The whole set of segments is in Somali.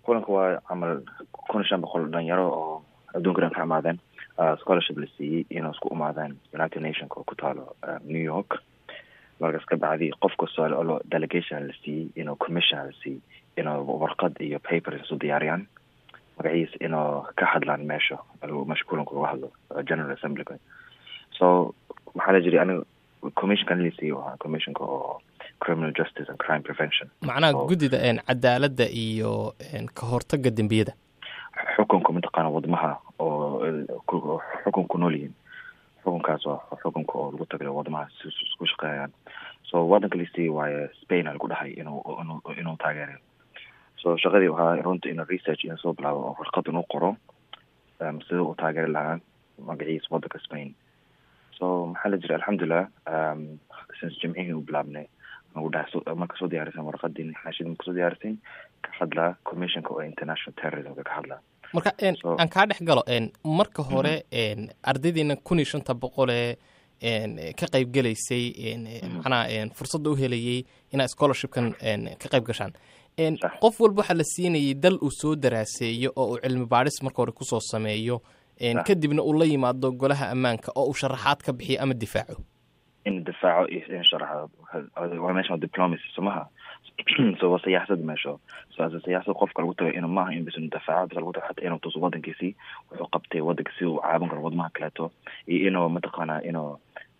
kulanka waa camal kun iyo shan boqol dhalinyaro oo adduunka dhan ka imaadeen scholarship la siiyey inuu isku imaadeen united nationka oo ku taalo new york markaas ka bacdi qof kastoo lo delegation la siiyey inuu commission la siiyey inuu warqad iyo papers isu diyaariyaan magaciisa inuu ka hadlaan meesha meesha kulanka uga hadlo general assemblyga so maxaa la jiri aniga commissionkan la siiyey waa commissionka oo criminal justice and crime prevention macnaha guddida cadaaladda iyo ka hortaga dembiyada xukunka mataqaana wadamaha oo xukun ku nool yihiin xukunkaas waa xukunka oo lagu tagay wadamaha si isku shaqeeyaan so wadanka lasiiyey waaye spain a lagu dhahay inuu inu inuu taageerayo so shaqadii waxaa runta inuu research inuu soo bilaabo oo warqad inuu qoro sida uu taageeri lahaa magaciisa wadanka spain so maxaa la jira alxamdulilah since jimcihii u bilaabnay marka soo diyaarisan warqadii xaashidii marka soo diyaarisan ka hadlaa commissionka oo international terrorismka ka hadlaa marka aan kaa dhex galo marka hore ardaydiina kun iyo shanta boqolee ka qayb gelaysay macnaha fursadda u helayay inaa scholarshipkan ka qayb gashaan qof walba waxaa la siinayay dal uu soo daraaseeyo oo uu cilmi baadhis marka hore kusoo sameeyo kadibna uu la yimaado golaha ammaanka oo uu sharaxaad ka bixiyo ama difaaco in difaaco iyo in sharaxo waa meesha diplomacy somaha so waa siyaasad meesho so as siyaasad qofka lagu tago inuu maaha in bis inu difaaco bis lagu tago xataa inuu tuso wadankiisii wuxuu qabtay wadanka si uu caawin karo wadamaha kaleeto iyo inuu mataqaana inuu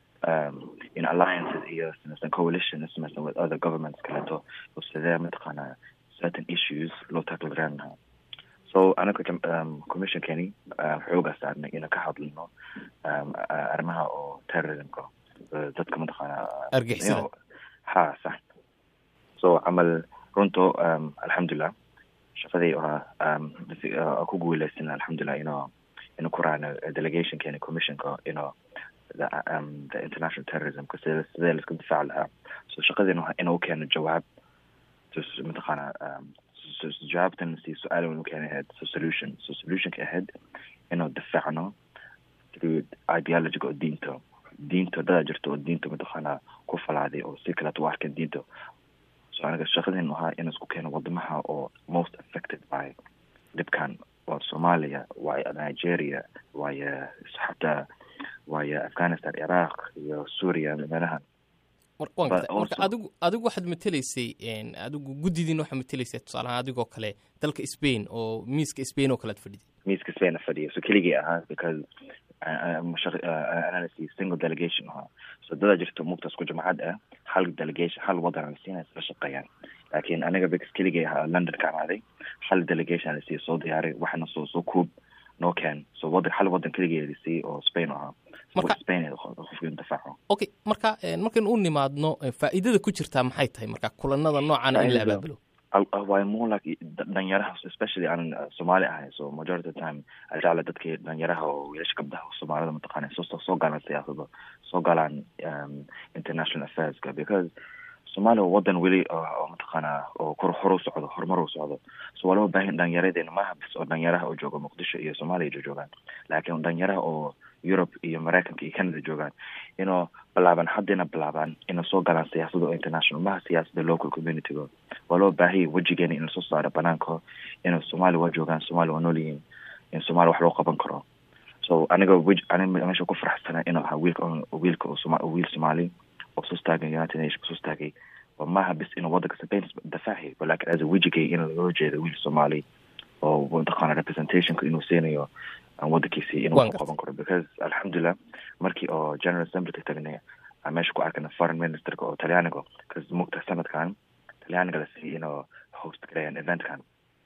in alliances iyo samaysan coalition samaysan with other governments kaleeto oo sidee mataqaana certain issues loo tackle garan lahaa so anaga commissionkeni xoogaa saarnay inaan ka hadlino arrimaha oo terrorismka dadka mataqaana argixisada ha sax so camal runto alxamdulilah shaqadii waa ku guuleysan alxamdulilah inuu inuu ku raacno delegationkeeni commissionka inuu the, um, the international terrorismka sida sidee laiska difaaci lahaa so shaqadiina waa inuu keeno jawaab mataqaana jawaabtan si su-aal inu keena ahayd so solution so solutionka ahayd inuu difaacno through ideologiga oo diinta diinta dadaa jirta oo diinta mataqaana ku falaaday oo si kaleeto u arkeen diinta so aniga shaqadeen ahaa in isku keeno wadamaha oo most affected by dhibkan waa soomaaliya waayo nigeria waayo xataa waayo afghanistan iraq iyo suuriya meelahan marka adigu adigu waxaad mateleysay adigu guddidiina waxaad mateleysay tusaalahaan adigoo kale dalka spain oo miiska spain oo kale ad fadhiday miiska spain fadhiya so keligii ahaa because analysis single delegation ahaa so dadaa jirta mugta isku jamacad ah hal delegation hal wadan la siinaya isla shaqeeyaan laakiin aniga bix keligii ahaa london ka imaaday hal delegation lasiiya soo diyaaray waxna soo soo kuub noo keen so wadan hal wadan keligii lasiiyey oo spain ahaa spain qofki difaaco okay marka markaynu u nimaadno faa'iidada ku jirtaa maxay tahay marka kulanada noocaana in la abaabulo way more like dhalinyaraha especially aan soomaali ahay so majority of time ajecla dadkii dhalinyaraha oo wiilasha gabdaha soomaalida mataqaana soo soo galaan siyaasada soo galaan international affairska because soomaaliya waa wadan weli oo mataqaana oo kor hor u socdo horumar u socdo so waa loo baahan dhalinyaradeenna maaha bis oo dhalinyaraha oo jooga muqdisho iyo soomaaliya joogaan laakiin dhalinyaraha oo europe iyo maraykanka iyo canada joogaan inuu bilaabaan haddayna bilaabaan inuu soo galaan siyaasada oo international maha siyaasada local communitygo waa loo baahaya wejigeena in lasoo saaro banaanka inuu soomaaliya waa joogaan soomaaliya waa nool yihiin in soomaaliya wax loo qaban karo so aniga wej aniga meesha ku faraxsana inuu ahaa wiilka wiilka wiil soomaali oo soo staagay united nation kusoo staagay waa maaha bis inuu wadanka spain dafaaci lakin as a wejigay in loo jeedo wiil soomaali oo mataqaana representationka inuu siinayo wadankiisi inuu wax qaban karo because alxamdulilah markii oo general assemblyka tagnay aan meesha ku arkana foreign ministerka oo talyaaniga bcause mugta sanadkan talyaaniga la siiyey inuu host gareeyaan eventkan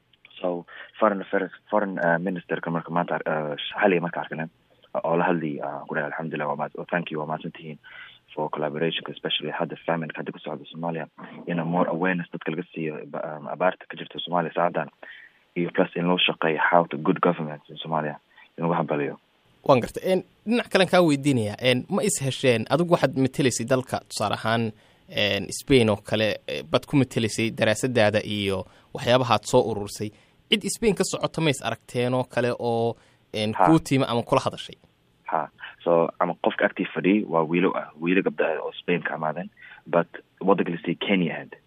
so foreign affairs foreign ministerka marka maanta xaliga marka arkana oo la hadlay ku dhahay alxamdulilah waa thank you waa mahadsan tihiin for collaborationka especially hadda faminka hadda ku socda soomaaliya ina more awareness dadka laga siiyo abaarta ka jirta soomaaliya saacadan iyo plus in loo shaqeeyo how to good government in soomaaliya in lagu habaliyo waan garta dhinac kalen kaa weydiinaya ma is hesheen adigu waxaad mateleysay dalka tusaale ahaan spain oo kale baad ku mateleysay daraasadaada iyo waxyaabahaad soo urursay cid spain ka socota ma is aragteenoo kale oo kuu tiima ama kula hadashay ha so ama qofka active fadhiyay waa wiilo ah wiilo gabda ah oo spain ka amaadeen but wadanka lasii kenya ahayd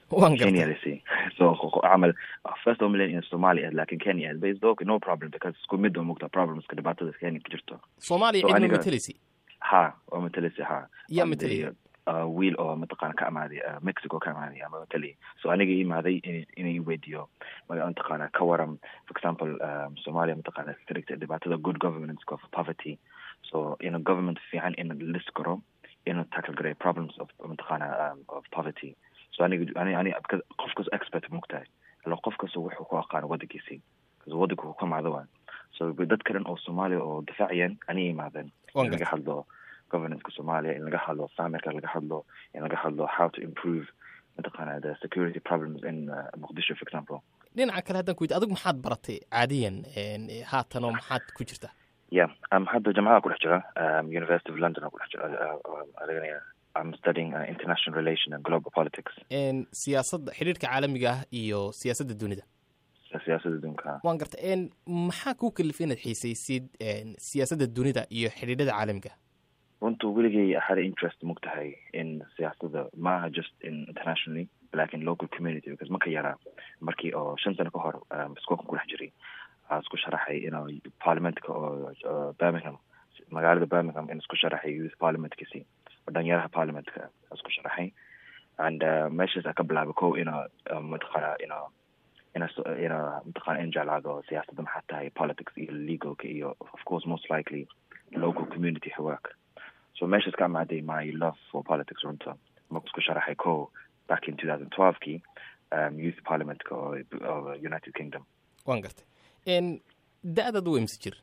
waan kenya gartay lasiiyey so camal first omalen in somalia ahayd lakin kenya ahayd but it's okay no problem because isku mid oo mugta problemska dhibaatada kenya ka jirto soomaaliya So cidma aniga- mateleysi ha oo matelisi ha yaa Aan matelaya dee, uh, wiil oo mataqaana ka amaaday uh, mexico ka amaaday ama matali so aniga imaaday in inay weydiiyo maga mataqaana ka waran for example um, somalia mataqaana strict dhibaatada good governance of poverty so in a government fiican in la list karo inuu tackle garay problems of mataqaana um, of poverty so aniga ani ani because qofkas expert mugtahay ila qofkas wuxuu ku aqaano wadankiisii because wadanku uu ka macdo waa so dad kalen oo soomaaliya oo difaaciyeen anay imaadeen waan in laga gartay hadlo governanceka somalia in laga hadlo samirka laga hadlo in laga hadlo how to improve mataqaana the security problems in uh, muqdisho for example dhinaca kale haddaan ku weydi adigu maxaad baratay caadiyan een, haatan oo maxaad ku jirta yeah um, hadda jamacada ku dhex jira um, university of london aan ku dhex jira uh, uh, adaganaya I'm studying uh, international relation and global politics Een, siyaasadda xidhiirka caalamiga ah iyo siyaasadda dunida siyaasadda adduunka waan gartay een, maxaa kuu kalifay inaad xiisaysid een, siyaasadda dunida iyo xidhiidhada caalamiga runtu weligay had interest mugtahay in siyaasadda maaha just in internationally lakin local community because marka yaraa markii oo shan sano ka hor um, iskoolkan ku dhex jiray aan isku sharaxay inuu parliamentka oo oo birmingham magaalada birmingham in isku sharaxay youth parliamentkiisi oo dhalinyaraha parliamentka aan isku sharaxay and uh, meeshaas aan ka bilaabay ko ina um, mataqaana ina ina so- ina mataqaana in jeclaado siyaasadda maxaa tahay politics iyo legalka iyo of course most likely local community work so meeshaas ka amaaday my love for politics runta marka isku sharaxay ko back in 2012kii um, youth parliamentka oo oo united kingdom waan gartay een, da-daad u imse jir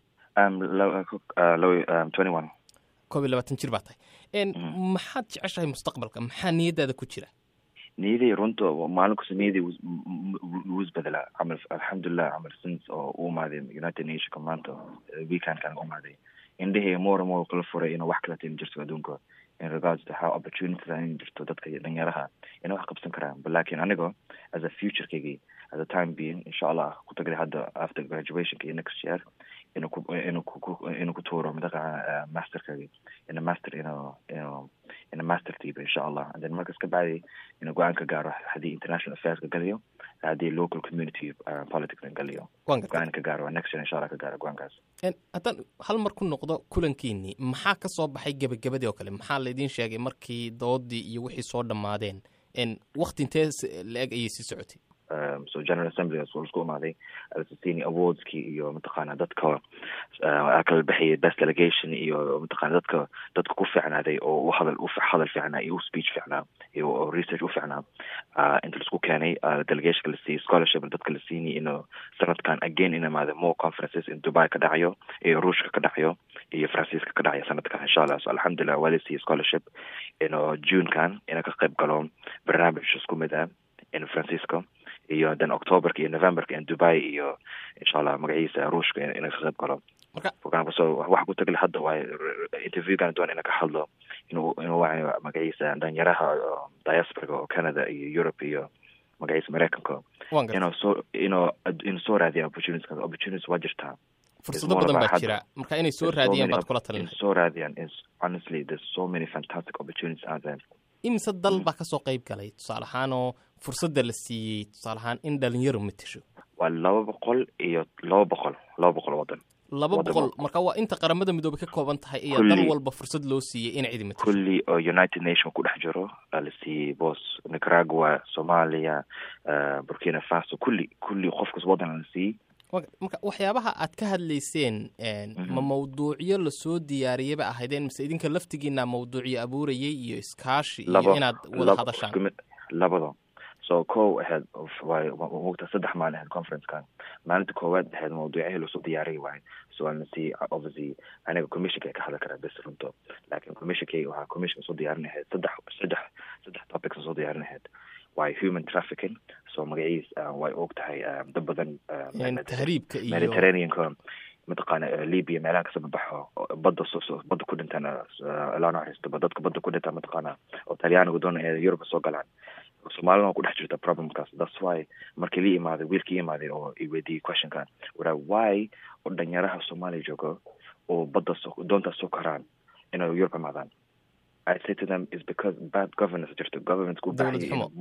um, lo, uh, lo, um, 21 koob iyo labaatan jir baa tahay een, Mm. maxaad jeceshahay mustaqbalka maxaa niyadaada ku jira niyaday runta maalin kasta niyaday wuu is- m- m- wuu isbedelaa camal alxamdulilah camal since oo u imaaday united nationka maanta uh, weekendkan u imaaday indhahey more and more kala furay inuu wax kalata in jirto adduunka in regards to how opportunities in jirto dadka dhalinyaraha inay wax qabsan karaan but lakin anigo as a futurekeygii as a time being insha allah ku tagay hadda after graduationka iyo next year inuu ku inuu ku ku- inuu ku tuuro mataqaana masterkagi ina master inuu inuu ina master tiiba insha allah and then markas ka bacdi inuu go-aan ka gaaro haddii international affairs ka galayo haddii local community uh, politics ka galayo waan gartay go-aan ka gaaro next year insha allah ka gaaro go-aankaas Een, haddaan hal mar ku noqdo kulankiinii maxaa ka soo baxay gebagabadii oo kale maxaa laydin sheegay markii doodii iyo wixii soo dhammaadeen een, waqti intee s- la-eg ayay sii socotay um, so general assembly waa isku imaaday alsasini awardskii iyo mataqaana dadka uh, kala bixiyay best delegation iyo mataqaana dadka dadka ku fiicnaaday oo u hadal u fi- hadal fiicnaa iyo u speech fiicnaa iyo oo research u fiicnaa uh, inta laisku keenay uh, delegationka la siiyey scholarship dadka la siinay inuu sanadkan again in imaada more conferences in dubai ka dhacayo iyo ruushka ka dhacayo iyo faransiiska ka dhacayo sanadkan insha allah so alxamdulilah waa la siiyey scholarship inuu junekan ina ka qayb galo barnaamij isku mid ah in francisco iyo then octoberka iyo novemberka in dubai iyo insha allah magaciisa ruushka in- ina ka qayb galo marka programka so waxa ku tagli hadda waay interviewgan doon ina ka hadlo inuu inuu wacayo magaciisa dhalinyaraha oo diasporaga oo canada iyo europe iyo magaciisa mareykanka waan gartay inuu soo inuu inuu soo raadiya opportunities opportunities waa jirtaa fursado more badan about baa hadda. jira marka inay soo There's so raadiyaan many baad kula op- talin in soo raadiyaan is honestly there's so many fantastic opportunities out there imise dal baa kasoo qayb galay tusaale ahaan oo fursadda la siiyey tusaale ahaan in dhalinyaro matasho waa laba boqol iyo laba boqol laba boqol wadan laba Wadamo. boqol marka waa inta qaramada midoobay ka kooban tahay iyo Kulli. dal walba fursad loo siiyey in cidi matasho kulli oo united nation ku dhex jiro aa la siiyey boos nicaragua somalia uh, burkina faso kulli kulli qofkas wadan la siiyey Waa- marka waxyaabaha aad ka hadlayseen een, Mhm. ma mawduucyo lasoo diyaariyay ba ahaydeen mise idinka laftigiina mawduucyo abuurayay iyo iskaashi iyo labo inaad wada labo hadashaan isku mid labada so kow ahayd waay mogta saddex maalin ahayd conferencekan maalinta koowaad ahayd mawduucyahii lasoo diyaariyay waay so aan lasii obviously aniga commissionka ka hadli karaa bes runto laakiin commissionkay waxaa commission soo diyaarin ahayd saddex saddex saddex topics soo diyaarin ahayd waay human trafficking so magaciis uh, way og tahay um, dad badan uh, Een, tahriibka iyo mediterraneanka mataqaana uh, libya meelaha kasoo baxo oo badda soo soo badda ku dhintaan uh, ilaano haysto ba dadka badda ku dhintaan mataqaana oo talyaaniga doona ee yurub soo galaan soomaalina waa ku dhex jirta problemkaas that's why markii la imaaday wiilkii imaaday oo i weydiiyey questionkan waraa why oo dhalinyaraha soomaaliya joogo oo badda soo doontaas soo karaan inay yurub imaadaan I say to them is because bad governance jirto governance ku Dowlad baahan xumo. more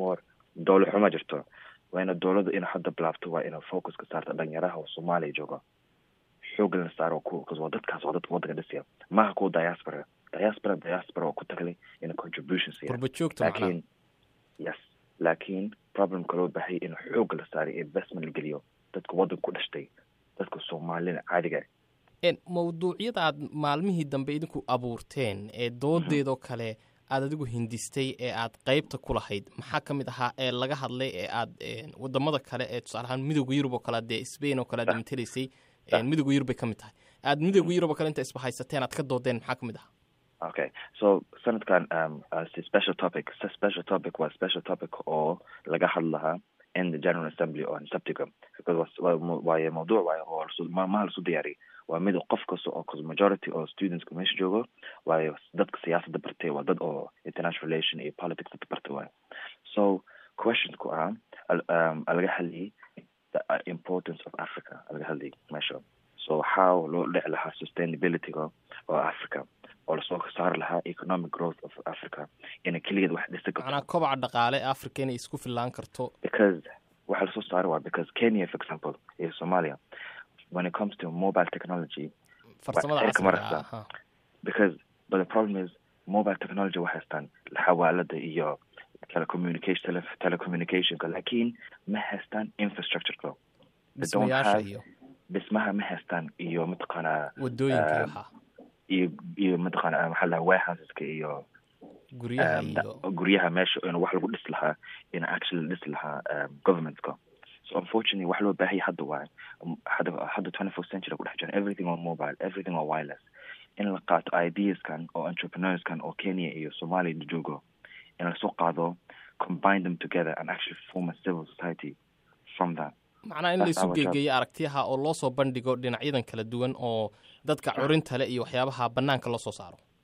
dowlad xuma jirto waa ina dowladda ina hadda bilaabto waa ina focus ka saarta dhalinyaraha oo soomaaliya jooga xooga la saaro ku waa dadkaas waa dadka waddanka dhisaya maaha kuwa diaspora diaspora diaspora oo ku taglay ina contribution siya qurba joogta macnaha laakiin yes laakiin problemka loo baahaya in xooga la saaray investment la geliyo dadka waddanka ku dhashtay dadka soomaalida caadiga En, mawduucyada aad maalmihii dambe idinku abuurteen ee doodeedoo kale aad adigu hindistay ee aad qeybta ku lahayd maxaa ka mid ahaa ee laga hadlay ee aad en, wadamada kale ee tusaale ahaan midooda yurub oo kale dee spain oo kale aad matelaysay en, midooda yurub bay ka mid tahay aad midooda yurub oo kale inta isbahaysateen aad ka doodeen maxaa ka mid ahaa okay so sanadkan um, uh, si special topic si special topic waa special topic oo laga hadli lahaa in the general assembly on septicum because was- waa- waa- waaye mawduuc waaye oo lasu- ma- maha lasu diyaariyay waa mid qof kasta oo cause majority oo studentska meesha joogo waayo dadka siyaasadda bartay waa dad oo international relation iyo politics dadka bartay waayo so questionsku ah al- um, laga hadlayay the uh, importance of africa laga hadlayay meesha so how loo dhici lahaa sustainabilityga oo africa oo lasoo saari lahaa economic growth of africa ina keligeed wax dhisi macnaha karto kobaca dhaqaale africa inay isku fillaan karto because waxa lasoo saari waa because kenya for example iyo somalia when it comes to mobile technology farsamada xeerka casriga marasta. ah aha. because but the problem is mobile technology waxay haystaan xawaalada iyo telecommunication tele, telecommunicationka laakiin ma haystaan infrastructureka They don't dhismayaasha have- iyo dhismaha ma haystaan iyo mataqaanaa wadooyinka iyo um, waxaa iyo iyo mataqaanaa maxaa lahaa warehouseska iyo guryaha um, da- iyo guryaha meesha in wax lagu dhisi lahaa in actually dhisi lahaa um, governmentka so unfortunately wax loo baahaya hadda waaye Um, hadda hadda twenty fourth century ku dhex jira everything on mobile everything on wireless in la qaato ideaskan oo entrepreneurskan oo kenya iyo somalia joogo in lasoo qaado combine them together and actually form a civil society from that macnaha in la That's isu our job. geegeeyo aragtiyaha oo loo soo bandhigo dhinacyadan kala duwan oo dadka curinta le iyo waxyaabaha banaanka loo soo saaro